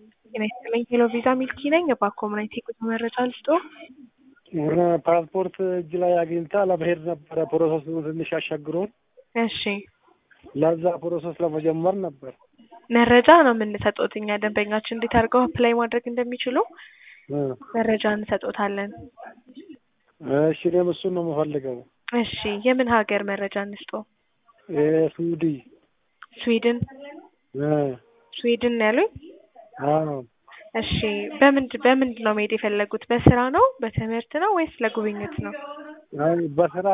ጤና ይስጥልኝ ሄሎ ቪዛ ሚልኪ ነኝ። እባክዎ ምን አይነት የጉዞ መረጃ ልስጥዎ? ፓስፖርት እጅ ላይ አግኝታ ለመሄድ ነበረ ፕሮሰሱ ትንሽ አሻግሮን እሺ ለዛ ፕሮሰስ ለመጀመር ነበር። መረጃ ነው የምንሰጥዎት እኛ ደንበኛችን እንዴት አድርገው አፕላይ ማድረግ እንደሚችሉ እ መረጃ እንሰጥዎታለን። እሺ እኔም እሱን ነው የምፈልገው። እሺ የምን ሀገር መረጃ እንስጥዎ? የሱዲ ስዊድን እ ስዊድን ነው ያሉኝ? አዎ እሺ በምንድ በምንድን ነው መሄድ የፈለጉት? በስራ ነው በትምህርት ነው ወይስ ለጉብኝት ነው? አይ በስራ